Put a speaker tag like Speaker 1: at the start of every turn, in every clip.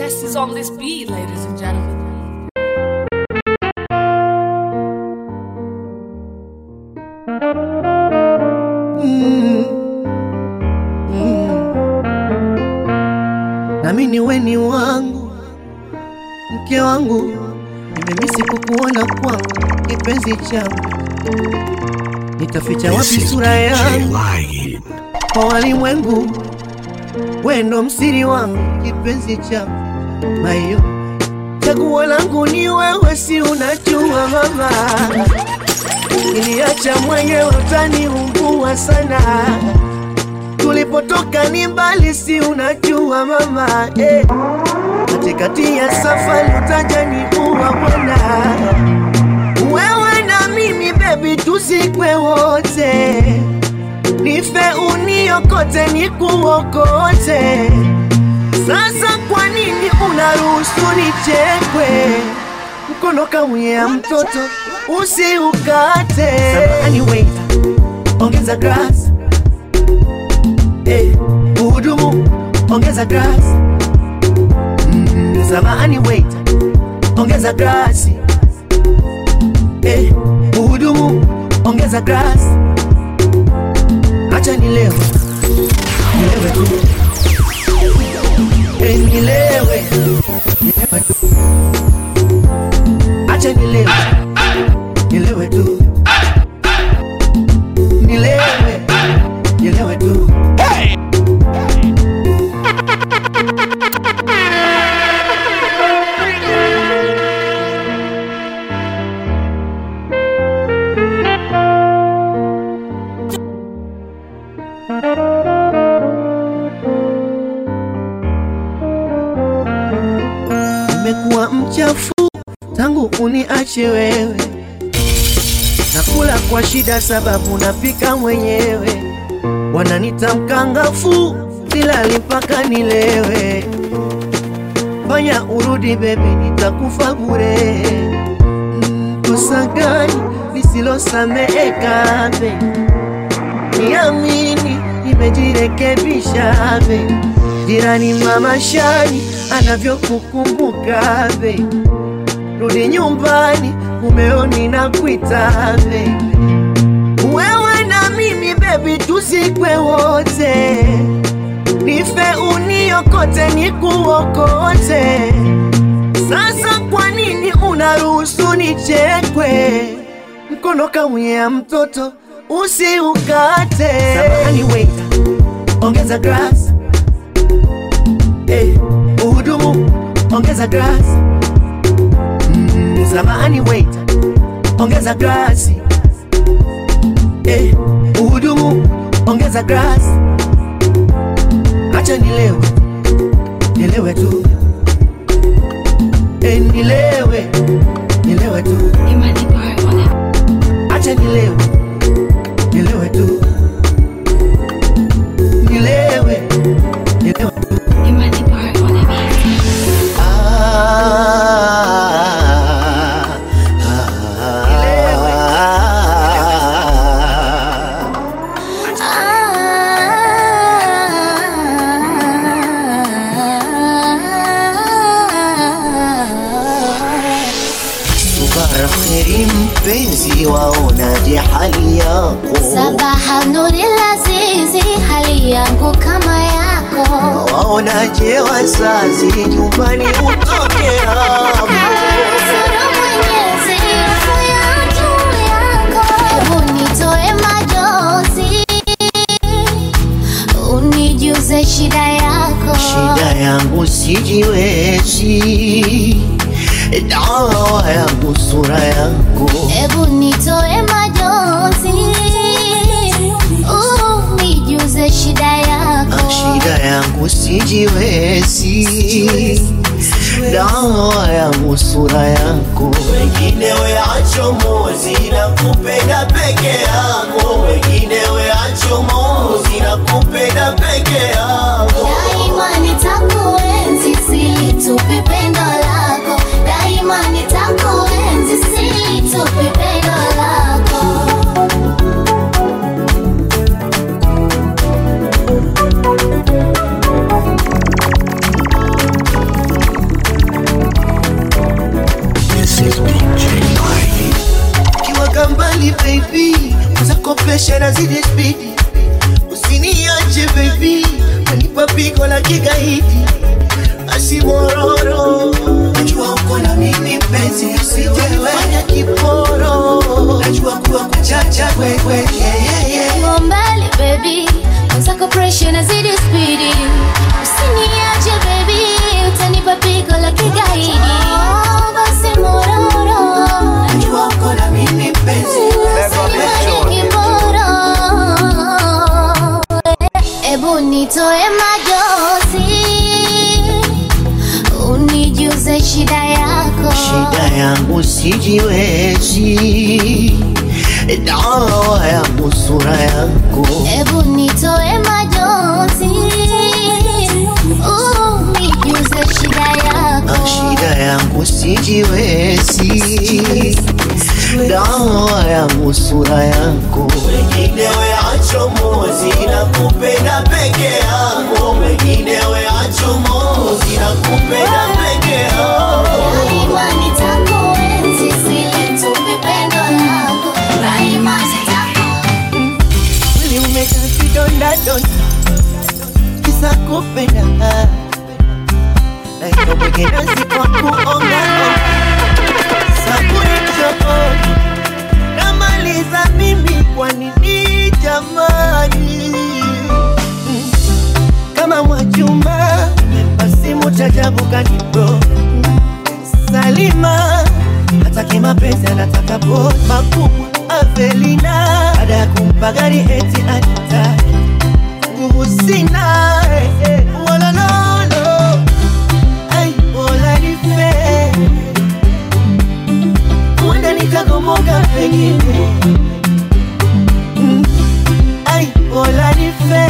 Speaker 1: test is on this beat, ladies and gentlemen.
Speaker 2: nami ni weni wangu mke wangu, nimemisi kukuona kwangu kipenzi changu, nitaficha wapi sura yangu kwa walimwengu? Wendo msiri wangu kipenzi changu, mayo chaguo langu ni wewe, si unajua mama, iliacha mwenyewe utaniumbua sana tulipotoka ni mbali, si unajua mama eh. Katikati ya safari utajaniua bwana, wewe na mimi baby, tuzikwe wote, nife uniokote, nikuokote. Sasa kwa nini unaruhusu nichekwe? Mkono kamwia mtoto usiukate. Samahani waiter, ongeza glass Eh, Muhudumu ongeza glasi. Mm, samahani waiter, ongeza glasi. Eh, Muhudumu ongeza glasi. Acha nilewe, nilewe tu. Eh, nilewe, nilewe tu. Acha nilewe, nilewe tu. Nilewe, nilewe tu. Nimekuwa mchafu tangu uniache wewe, nakula kwa shida sababu napika mwenyewe, wananita mkangafu, silali mpaka nilewe. Fanya urudi bebe, nitakufa bure. Mm, Kosa gani lisilosameheka be? Niamini, nimejirekebisha be. Jirani mama Shani anavyokukumbuka be, rudi nyumbani, mumeoni na kuita be. Wewe na mimi baby, tuzikwe wote, nife uniokote, nikuokote. Sasa kwa nini unaruhusu nichekwe? Mkono kamwia mtoto usiukate. Samahani waiter, ongeza glass. Eh, Muhudumu ongeza glass. Mm, samahani waiter, ongeza glasi. Eh, Muhudumu ongeza glasi. Acha nilewe, nilewe tu. Eh, nilewe, nilewe tu. Acha nilewe, nilewe tu. Nilewe, nilewe tu. Ah, ah, Subara kheri mpenzi, waonaje hali yako?
Speaker 3: Sabaha nuri lazizi, hali yangu kama yako.
Speaker 2: Waonaje wazazi, nyumbani utoke hapo?
Speaker 3: Nusuru Mwenyezi, hofu ya juu yako. Hebu nitoe majozi, unijuze shida yako.
Speaker 2: Shida yangu sijiwezi, dawa yangu sura yako.
Speaker 3: Hebu nitoe majozi, unijuze shida yako.
Speaker 2: Shida yangu sijiwezi, dawa yangu sura yako. Wengine weacho mozi na kupenda peke yako, wengine weacho mozi na kupenda peke yako.
Speaker 3: Daima nitakuenzi, silitupi pendo lako. Daima nitakuenzi, silitupi pendo lako.
Speaker 2: pigo la kigaidi basi mororo najua uko na mimi mpenzi usijefanya kiporo najua kuwa kuchacha wewe yeah, yeah, yeah.
Speaker 3: Uko mbali baby, mwenzako pressure inazidi spidi. Usiniache baby, utanipa pigo la kigaidi. Oh, basi mororo,
Speaker 2: najua uko na mimi mpenzi
Speaker 3: usinifanye kiboro. Ebu nitoe majozi, unijuze shida yako.
Speaker 2: shida yangu sijiwezi dawa yangu sura yako
Speaker 3: Ebu nitoe majozi, unijuze shida yako.
Speaker 2: shida yangu sijiwezi dawa yangu sura yako wengine weacho mozi na kupenda peke yako wengine weacho mozi na kupenda peke yako
Speaker 3: Daima nitakuenzi, silitupi pendo lako. Daima sitaku-
Speaker 2: mwili umejaa vidonda donda kisa kupenda naiko mwingine sikwa kuonga sabuni chooni namaliza mimi kwa nini jamani Mm. kama mwachuma basi mutajabu kanibro Salima hataki mapenzi anataka boss makubwa Avelina baada ya kumpa gari eti anita nguvu sina eh, eh, wala lolo ai wala nife huenda nikagomoka pengine Mm, ai wala nife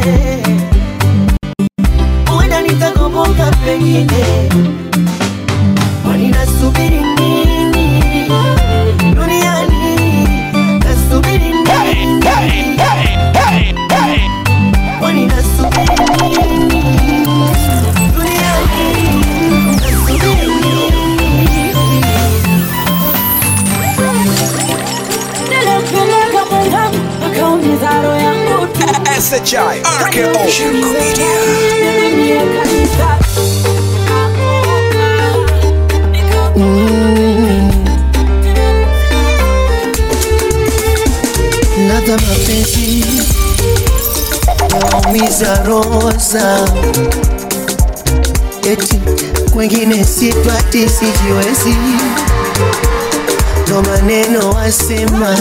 Speaker 2: huenda nitagomoka pengine Kwani nasubiri nini duniani? Nasubiri nini? Kwani nasubiri nini duniani? Nasubiri nini?
Speaker 4: Nilipeleka mwenzangu akaumiza roho yangu tu.
Speaker 5: SHI RKO Shirko Media
Speaker 4: Nilimie kabisa.
Speaker 2: Ladha mapenzi yaumiza roza, eti kwengine sipati, sijiwezi, ndo maneno wasema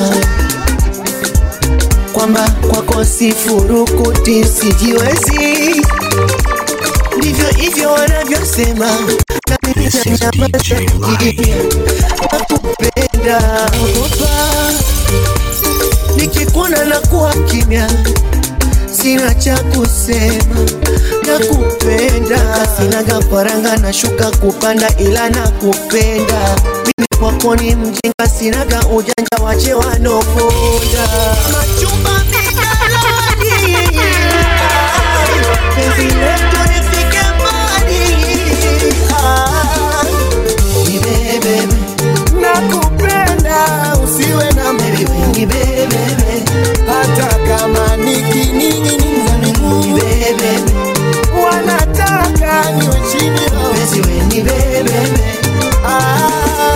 Speaker 2: kwamba kwako sifurukuti, sijiwezi, ndivyo hivyo wanavyosema na mimi nanyamaza kimya, nakupenda ogopa nikikuona na kuwa kimya, sina cha kusema, nakupenda, sinaga faranga na shuka kupanda, ila nakupenda mimi kwako ni mjinga, sinaga ujanja, wache wanoponda machumba midalani, penzi letu lifike mbali, Ah, nibebebe nakupenda usiwe na mimi bebebe hata kama nikiningininza miguu bebebe wanataka niwe chini basi we ni bebebe ah,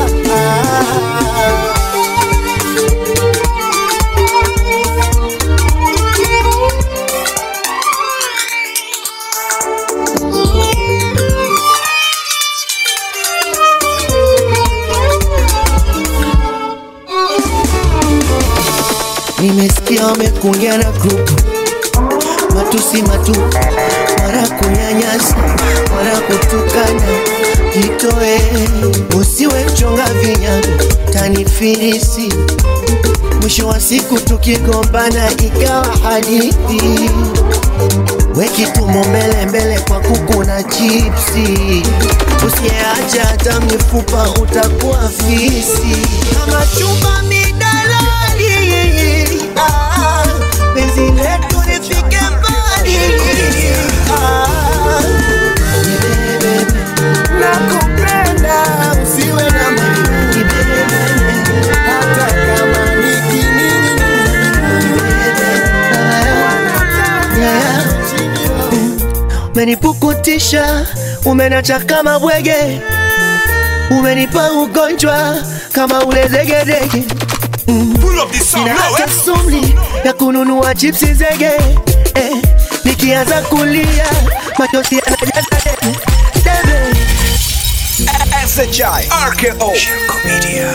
Speaker 2: ah. Nimesikia wamekuongea na grupu matusi matupu, mara kunyanyasa, mara kutukana. Jitoe, usiwe mchonga vinyago, tanifirisi. Mwisho wa siku tukigombana ikawa hadithi, wekitumbo mbele mbele kwa kuku na chipsi. Usiyeacha hata mifupa utakuwa fisi. Kama chumba midalali, ah, penzi letu lifike mbali. Ah, nibebe, nakupenda, usiwe na mimi, nibebe, hata kama nikinini, nibebe, ah, yeah. umenipukutisha, umenacha kama bwege, umenipa ugonjwa kama ule zegedege.
Speaker 5: Pull up this song
Speaker 2: Sina
Speaker 5: now,
Speaker 2: hata
Speaker 5: eh?
Speaker 2: sumli ya kununua chipsi zege eh, nikianza kulia machozi yanajaza debe debe.
Speaker 5: SHI RKO Shirko Media.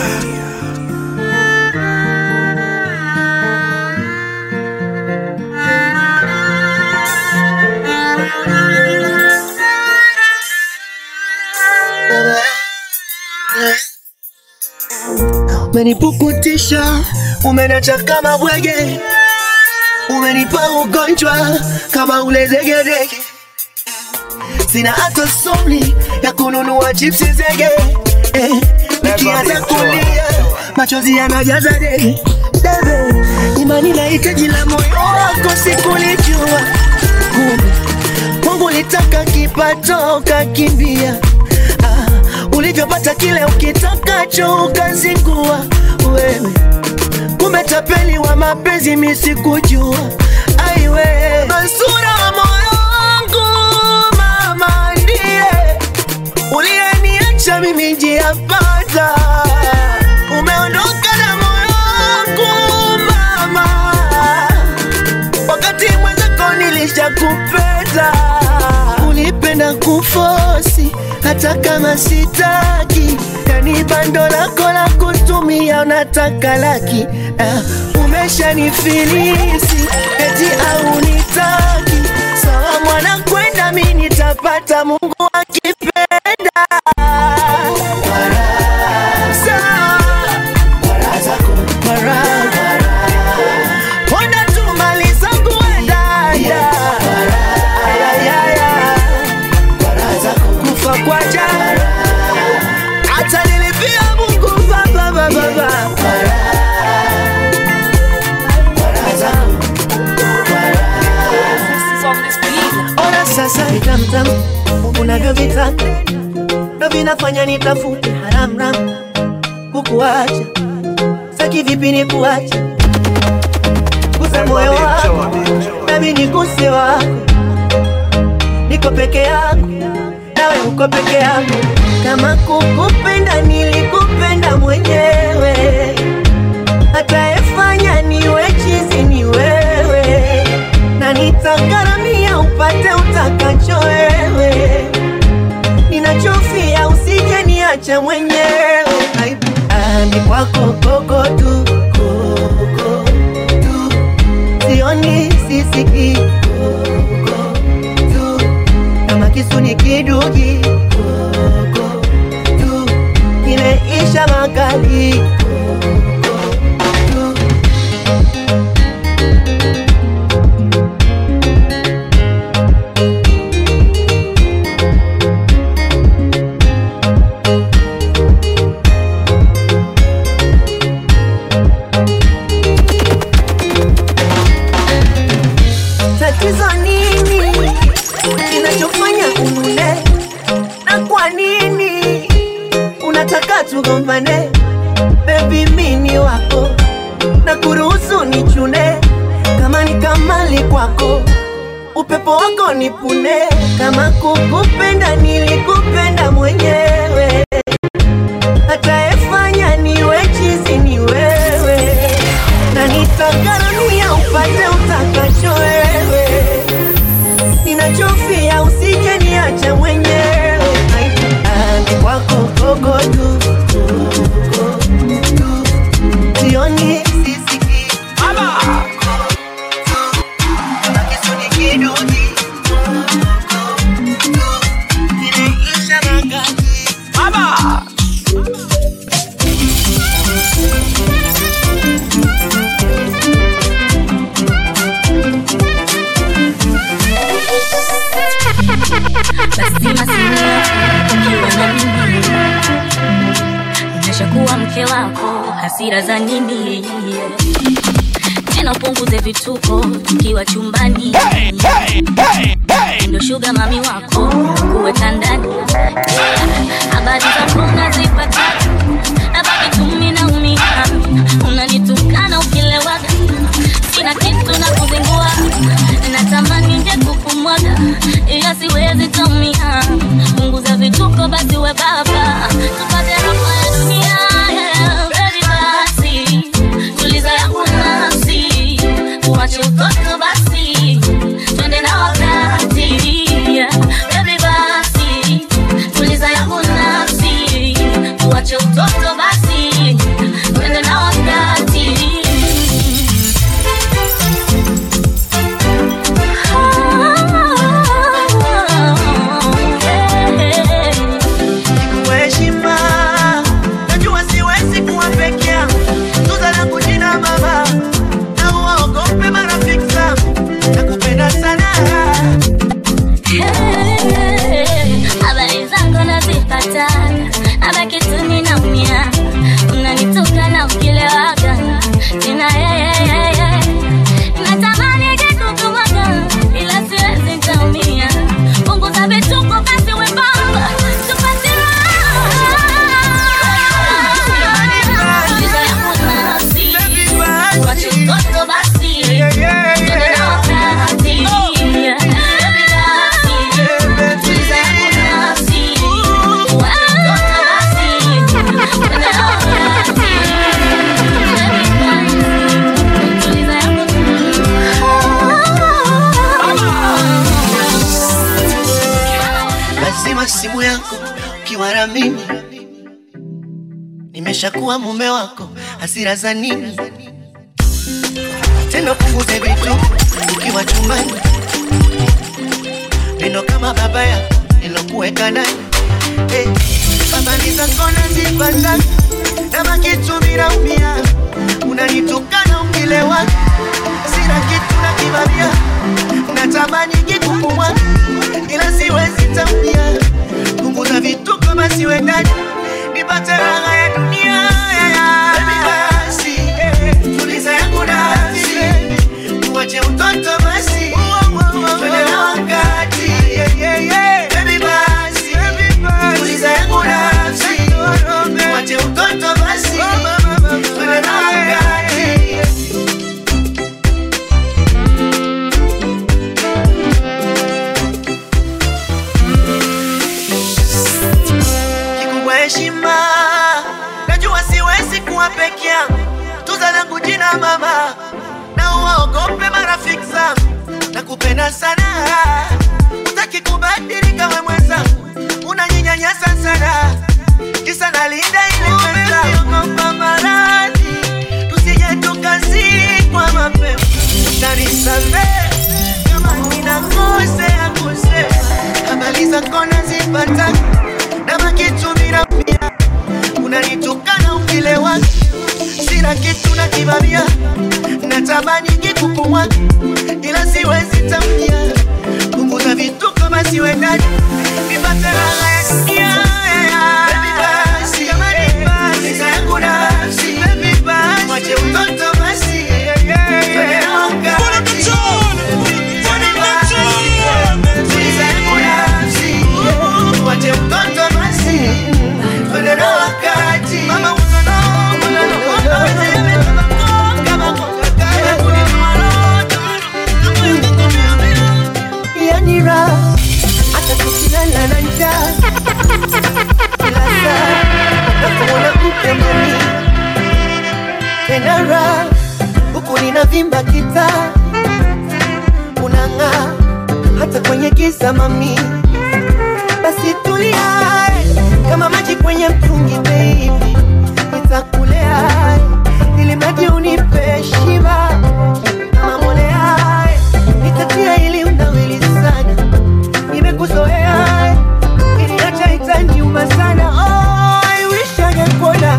Speaker 2: Umenipukutisha, umenacha kama bwege, umenipa ugonjwa kama ule zegedege. Sina hata sumli ya kununua chipsi zege eh, nikianza kulia machozi yanajaza dege debe. Imani na hitaji la moyo wako sikulijua, kumbe Mungu litaka kipato kakimbia ah, ulivyopata kile ukitakacho ukazingua wewe, kumbe tapeli wa mapenzi misikujua. Aiwe Mansura wa moyo wangu, mama ndiye uliyeniacha mimi njia panda, umeondoka na moyo wangu mama wakati mwenzako nilishakupenda, ulipenda kufosi hata kama sitaki, yani bando lako la kutumia unataka laki. Uh, umeshanifilisi eti au nitaki sawa, mwana kwenda mi nitapata, Mungu akipenda Sawa. Baraka. Ponda tu mali zangu we dada. Ayayaya. Kufa kwa jana hata nilipia Mungu baba baba baba.
Speaker 1: This is on this beat.
Speaker 2: Ona sasa vitamtam unavyovitaka ndo vinafanya nitafute haramram kukuacha saki vipi ni kuacha gusa moyo wako nami niguse wako niko peke yako nawe uko peke yako kama kukupenda nilikupenda mwenyewe atayefanya niwe chizi ni wewe na nitagharamia upate utakacho wewe ninachofia usije niache mwenyewe Aibu. Ani kwako koko tu koko tu sioni sisiki koko tu kama kisu ni kidugi koko tu kimeisha makali koko tu tatizo nini kinachofanya unune na kwa nini unataka tugombane bebi mini wako na kuruhusu nichune kama ni kamali kwako upepo wako nipune kama kukupenda nilikupenda mwenyewe atayefanya niwe chizi ni wewe na nitagharamia upate utakacho wewe ninachofia usije niache mwenyewe Ani kwako kogo tu kogo tu sioni sisiki Kama kisu ni kidugi Kimeisha magadi
Speaker 6: lazima simu ukiwa na mimi nimeshakuwa mke wako hasira za nini tena upunguze vituko tukiwa chumbani ndo shuga mami wako kuweka ndani habari zako unazipata nabaki tumi na umia unanitukana ukilewaga sina kitu na kuzingua natamani nje kukumwaga ila siwe
Speaker 2: wako ukiwa na mimi nimeshakuwa mume wako, hasira za nini tena? Punguze vitu ukiwa chumbani, neno kama baba yako nilokuweka ndani hey. Habari zako nazipata kama kitu vinaumia, unanitukana ukilewa, sina kitu na kibabia, natamani kikupumwa ila siwezi tambia, punguza vituko basi we ndani nipate raha ya dunia Baby basi, tuliza yangu nafsi, tuache utoto basi, twende na wakati Baby basi, tuliza yangu nafsi, tuache utoto basi, twende na wakati kikubwa heshima. Najua siwezi kuwa peke yangu, tuza langu jina mama, na uwaogope marafiki zangu. Nakupenda sana, utaki kubadilika we mwenzangu, unaninyanyasa sana, kisa nalinda ile pesa. Ogopa maradhi, tusije tukazikwa mapema, utanisamehe kama ninakosea kusema, habari zako nazipata na makitumira pia unanitukana ukilewa, sina kitu na kibabia, natamani kikupumwa ila siwezi tamkia, punguza vituko basi we ndani nipate raha ya dunia. Baby basi, nika yangu nafsi, mwache utoto basi, twende na wakati. Baby basi, tuliza yangu nafsi, mwache utoto basi, twende na wakati. Mama, unono, unono, unono, kama kama yani raha hata tukilala na njaa kila saa nakuona mke mami tena raha huku ninavimba kita unang'aa hata kwenye giza mami basi tulia kama maji kwenye mtungi baby nitakulea ili maji unipe shiba kama mbolea nitatia ili unawili sana nimekuzoea ili hata itaniuma sana oh, I wish angekuona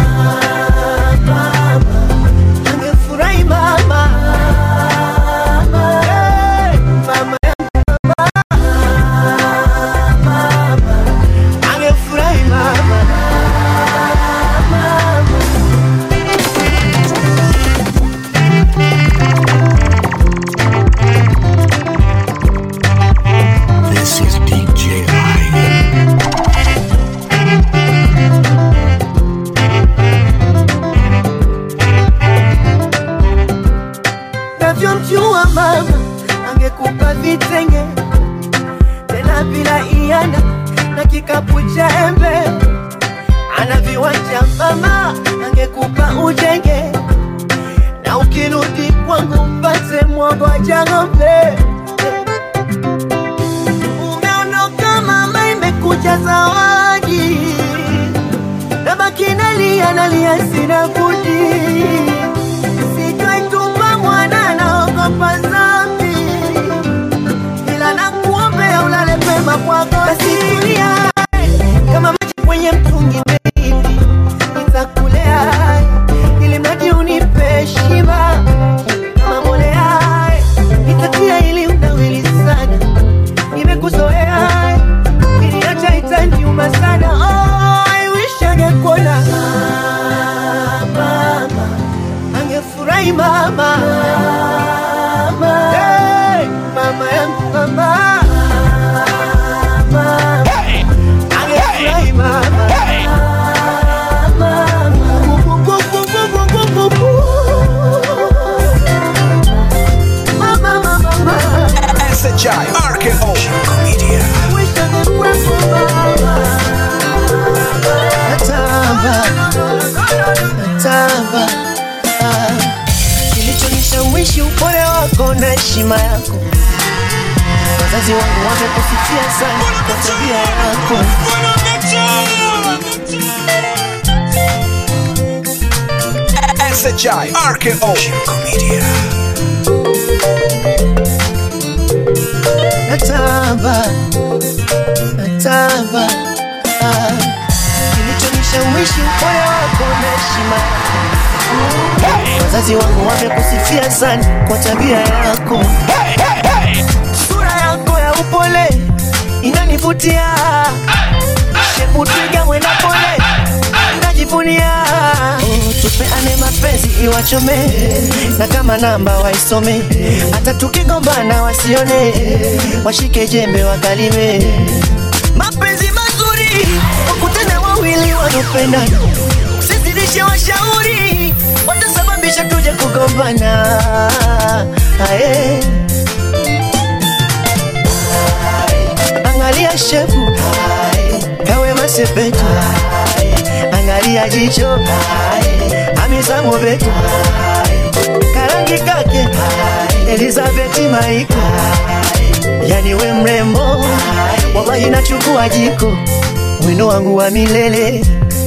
Speaker 2: mama angefurahi mama Hey, mama angefurahi mama
Speaker 5: This is DJ I.
Speaker 2: navyomjua mama angekupa vitenge tena bila iana na kikapu cha embe ana viwanja mama angekupa ujenge na ukirudi kwangu mpate mwagoja ng'ombe umeondoka mama imekuja zawadi na baki nalia nalia sina budi sitwaitupa mwana naogopa zambi ila nakuombea ulale pema kwako asitulia kama maji kwenye mtungi baby nitakulea ili mradi unipe shiba kama mbolea nitatia ili unawili sana nimekuzoea ili hata itaniuma sana oh, I wish angekuona mama angefurahi mama Hey, mama yangu mama Mama. Angefurahi mama Mama, mama, mama.
Speaker 5: SHI RKO Media.
Speaker 2: Wish angekuwepo mama. Natamba, natamba. Ah. Kilichonishawishi upole wako na heshima yako, wazazi wazazi wangu wamekusifia sana kwa tabia yako
Speaker 5: SHI RKO Shirko Media.
Speaker 2: natamba natamba ah. kilichonishawishi upole wako na heshima yako. wazazi wangu wamekusifia sana kwa tabia yako sura yako ya upole inanivutia shepu twiga mwenda pole najivunia Oh, tupeane mapenzi iwachome na kama namba waisome hata tukigombana wasione washike jembe wakalime mapenzi mazuri wakutane wawili wanopendana sizidishe washauri watasababisha tuje kugombana Aye. angalia shefu kawe masepetu angalia jicho amisa mobetu karangi kake elizabeti maiko yani we mrembo wallahi nachukua jiko wino wangu wa milele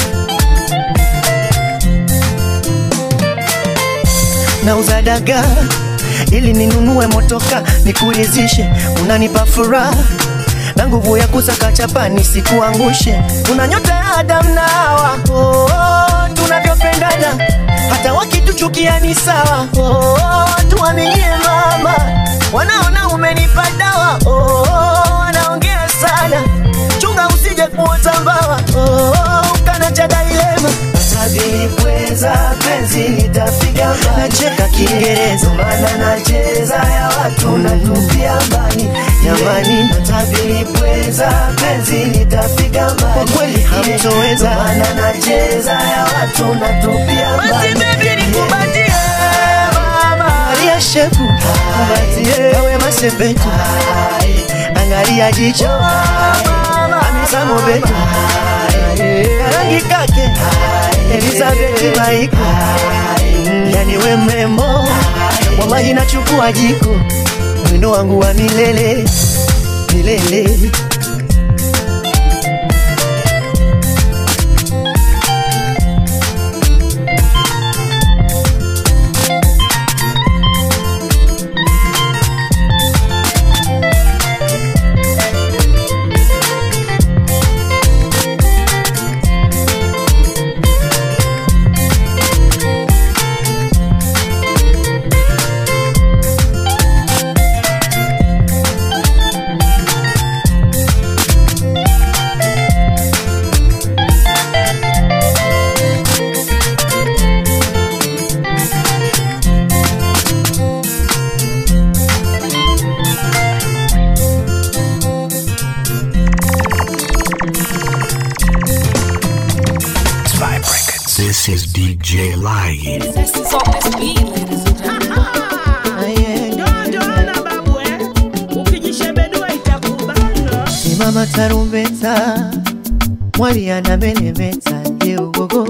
Speaker 2: nauza dagaa ili ninunue motoka nikurizishe unanipa furaha na nguvu ya kusaka chapa nisikuangushe una nyota ya Adam na Hawa oh, oh, tunavyopendana hata wakituchukia ni sawa oh, oh, tuaminie mama wanaona umenipa dawa oh, oh, wanaongea sana chunga usije kuota mbawa oh, oh, ukana cha dailema Tabipweza penzi litafika mbali Nacheka Kiingereza maana nacheza ya watu natupia mbali Jamani Tabipweza penzi litafika mbali Kwa kweli hamtoweza maana nacheza ya watu natupia mbali Basi baby nikubatie mama Angalia shepu Kubatie Kawe masepetu Angalia jicho Amisa mobetu Rangi kake Elizabeth Maiko Yani we mrembo Wallahi nachukua jiko Mwendo wangu wa milele Milele
Speaker 5: Vibe Records. This is DJ Lion.
Speaker 1: This is on this beat, ladies and gentlemen.
Speaker 4: Joana babu eh, ukijishebedua itakubana.
Speaker 2: Simama tarumbeta Mwali anamelemeta ndio gogo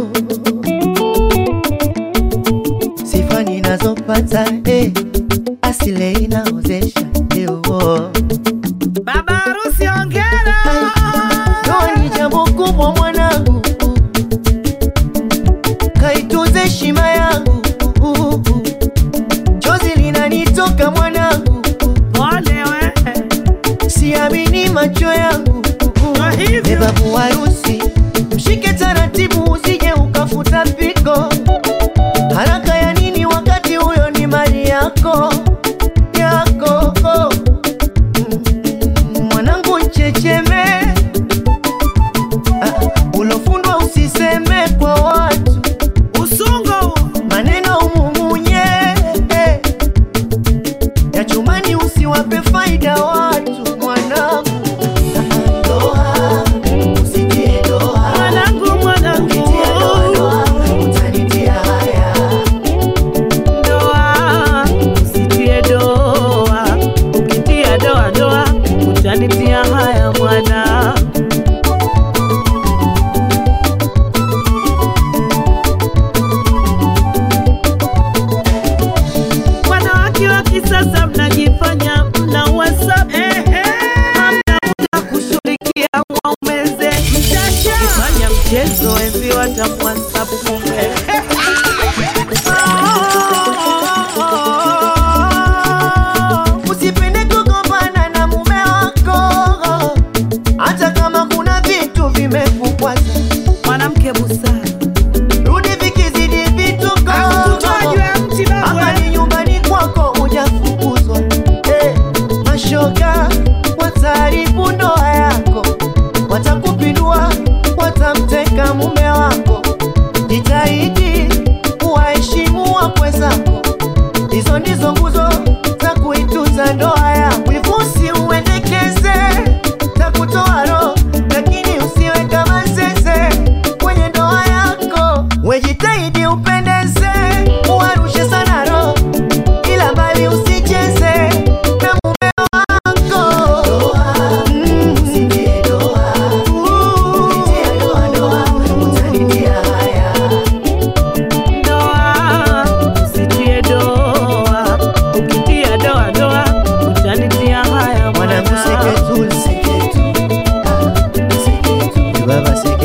Speaker 2: Sifa ninazopata eh, asile inaozesha ndio
Speaker 4: Baba harusi ongera.
Speaker 2: Ndoa ni jambo kubwa mwanangu, kaitunze heshima yangu, chozi linanitoka mwanangu,
Speaker 4: Pole we.
Speaker 2: siamini macho yangu.
Speaker 4: Kwa hivyo.
Speaker 2: Beba harusi, mshike taratibu, usije ukafuta piko. Haraka ya nini wakati huyo ni mali yako yako? Mm, Mwanangu nchecheme Ah, ulofundwa usiseme kwa watu
Speaker 4: Usungo.
Speaker 2: maneno umumunye eh. ya chumani usiwape faida watu mwanangu Ah, ndoa, usitie ndoa.
Speaker 4: Mwanangu mwanangu.
Speaker 2: Ukitia ndoa, ndoa, utanitia haya.
Speaker 4: Ndoa. Usitie doa. Ukitia doa doa. Utanitia haya mwana. Wanawake wa kisasa mnajifanya mna WhatsApp. Ehe.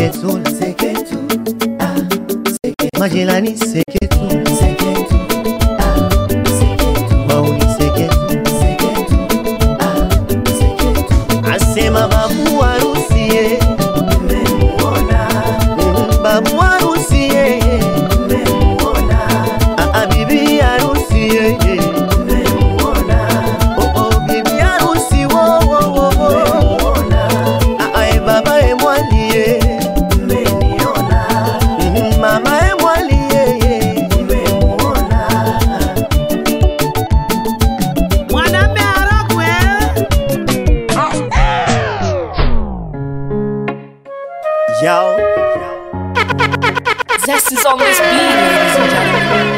Speaker 2: seketu seketu ah, seketu. majirani seketu seketu ah, seketu. mauni seketu seketu ah, seketu. asema babu harusi ye memuona babu harusi ye memuona ah, bibi harusi ye memuona oh oh bibi harusi wo wo wo wo ah ah baba e mwali ye mmeniona mama e mwali ye mmemuona
Speaker 4: Mwanaume arogwe.
Speaker 2: Yo,
Speaker 1: Zest is on this beat, ladies and gentlemen.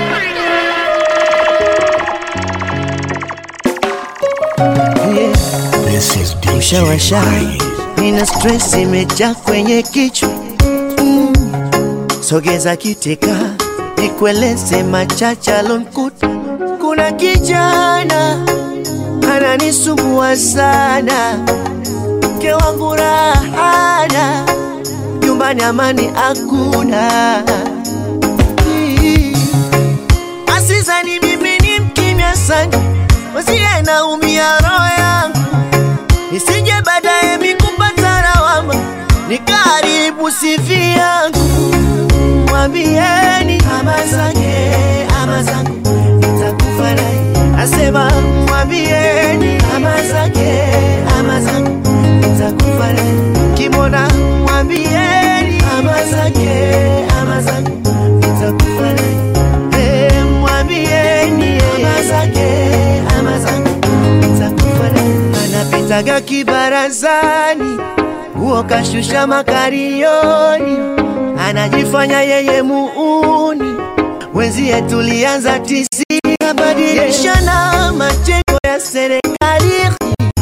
Speaker 2: yeah.
Speaker 5: This is DJ
Speaker 2: Ushawasha,
Speaker 5: Light.
Speaker 2: nina stress imejaa kwenye kichwa mm. Sogeza kiteka nikueleze machache alonkuta. Kuna kijana ananisumbua sana, mke wangu rahana, nyumbani amani hakuna. Mm. Asizani mimi ni mkimya sana, wasiye naumia roho yangu nisije baadaye mikupata lawama nikaribu sifi yangu. Mwambieni ama zake ama zangu nitakufa naye, asema mwambieni ama zake ama zangu nitakufa naye, kimona mwambieni ama zake ama zangu nitakufa naye, Eh, mwambieni ama zake ama zangu nitakufa naye, anapitaga kibarazani huo kashusha makarioni, anajifanya yeye muuni, wenzie tulianza tisi abadilishana majengo ya serikali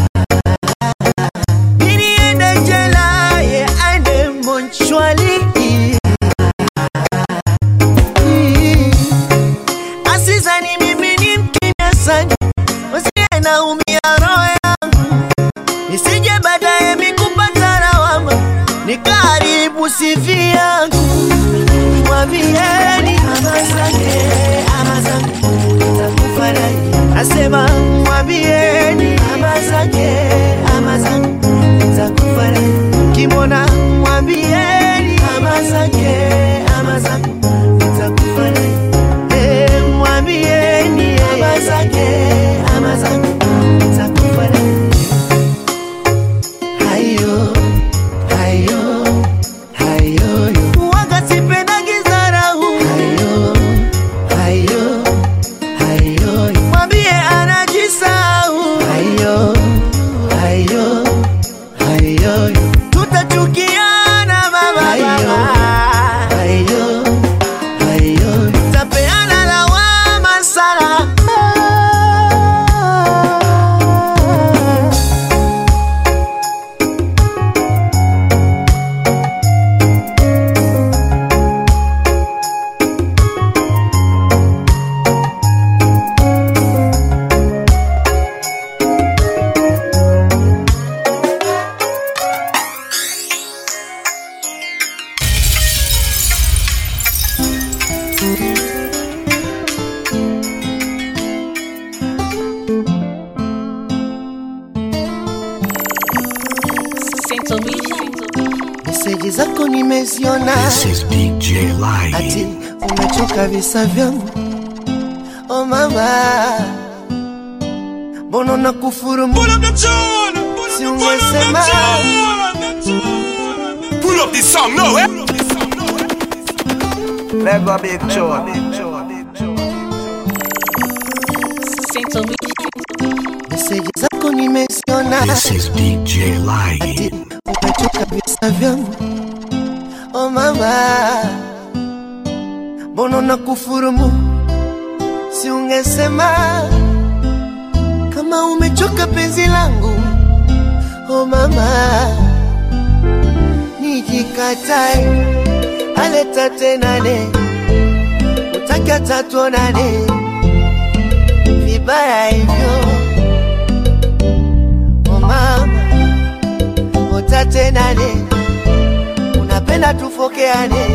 Speaker 2: ili ende jela ye aende monchwali asizani mimi ni mkimya sana, wasiye naumia roho yangu nisije baadaye mikupata lawama nikaribu sifi yangu. Mwambieni ama zake ama zangu nitakufa naye, asema mwambieni ama zake ama zangu nitakufa naye, kimona mwambieni ama zake ama zangu nitakufa naye, Eh, mwambieni ama zake ama zangu nitakufa naye. Hayo, hayo, hayo, yo. Waga sipendagi dharau. Hayo, hayo, hayo, yo. Mwambie anajisahau. Hayo, hayo, hayo, yo. Tutachukiana baba, hayo, hayo, hayo, yo. Tapeana lawama sana.
Speaker 1: Saint Alicia.
Speaker 2: Meseji zako nimeziona
Speaker 5: This is DJ
Speaker 2: ati
Speaker 5: Light.
Speaker 2: umechoka visa vyangu oh mama mbona na kufuru si ungesema
Speaker 7: Pull up this song now, eh?
Speaker 8: Mega big tune.
Speaker 1: Saint Alicia.
Speaker 2: meseji zako nimeziona
Speaker 5: This is DJ
Speaker 2: ati
Speaker 5: Light.
Speaker 2: umechoka visa vyangu oh mama mbona na kufurumu si ungesema kama umechoka penzi langu oh mama nijikatae aleta tenane utaki atatuonane vibaya hivyo oh mama utatenane unapenda unapenda tufokeane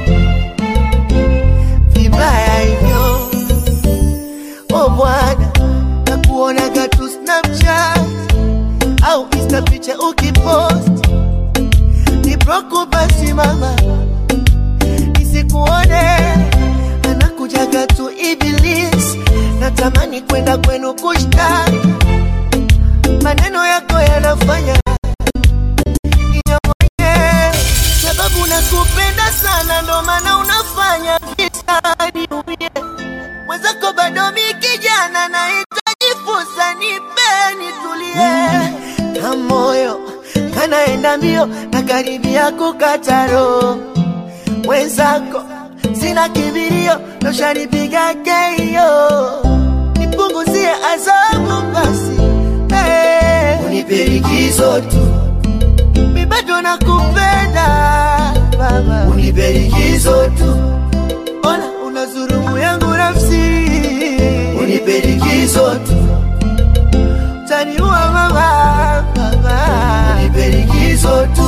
Speaker 2: vibaya hivyo o bwana nakuonaga tu snapchat au insta picha ukipost niproku basi mama nisikuone anakujaga tu ibilis natamani kwenda kwenu kushtaki maneno yako yanafanya ninyong'onye, sababu nakupenda sana, ndo maana unafanya visa niumie. Mwenzako bado mi kijana, nahitaji fursa, nipe nitulie, na moyo kanaenda mbio, na karibia kukata roho. Mwenzako sina kibirio, noshanipiga keio, nipunguzie adhabu basi hey. Unipe likizo tu mi bado nakupenda baba, unipe likizo tu, ona unazurumu yangu nafsi, unipe likizo tu, taniua mama, baba, unipe likizo tu.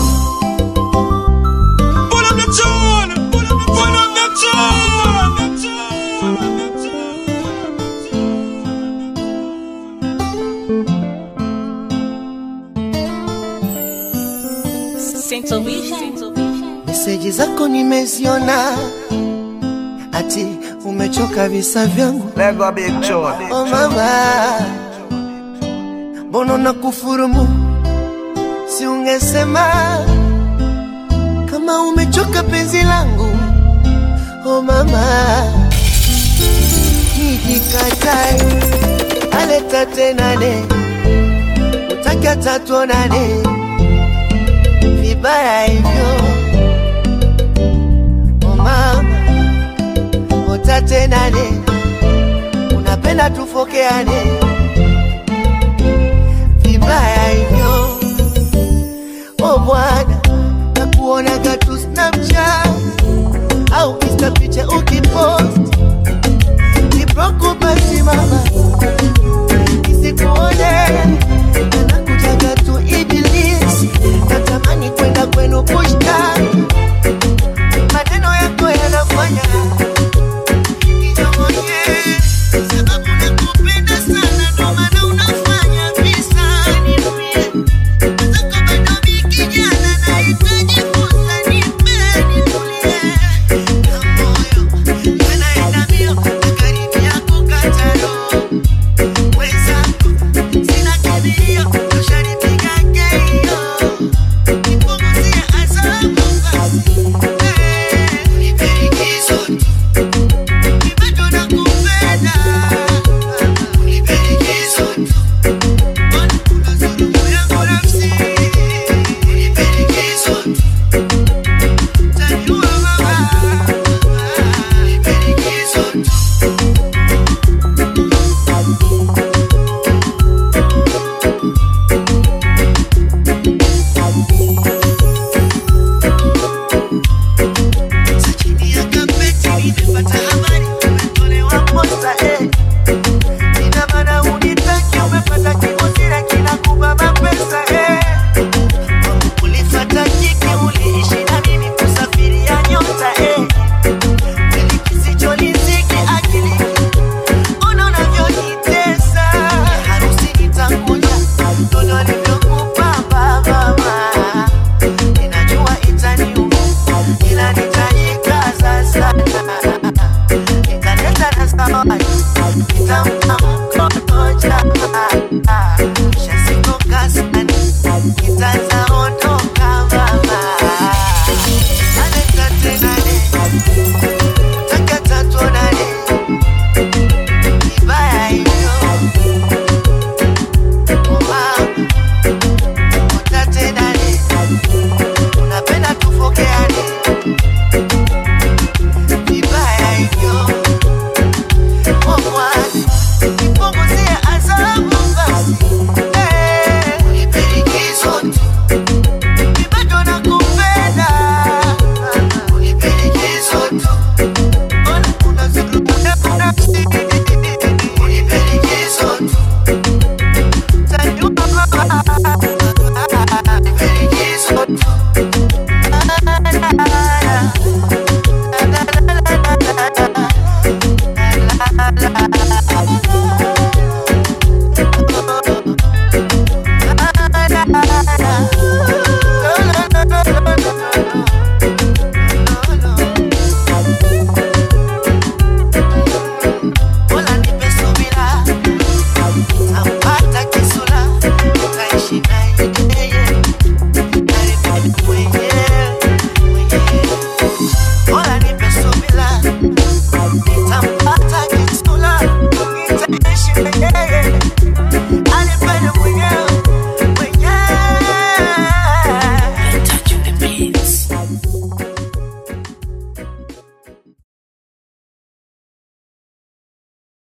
Speaker 7: Pull up the tune. Pull up the Pull up the tune. Pull up the
Speaker 1: Central Vision.
Speaker 2: Meseji zako nimeziona, ati umechoka visa vyangu
Speaker 8: Lego Big Tune.
Speaker 2: oh mama, mbona na kufurumu? Si ungesema kama umechoka penzi langu oh mama, nijikatae aleta tenane utaki hata tuonane vibaya hivyo oh mama, utatenane unapenda tufokeane vibaya hivyo o bwana nakuonaga tu snapchat au insta picha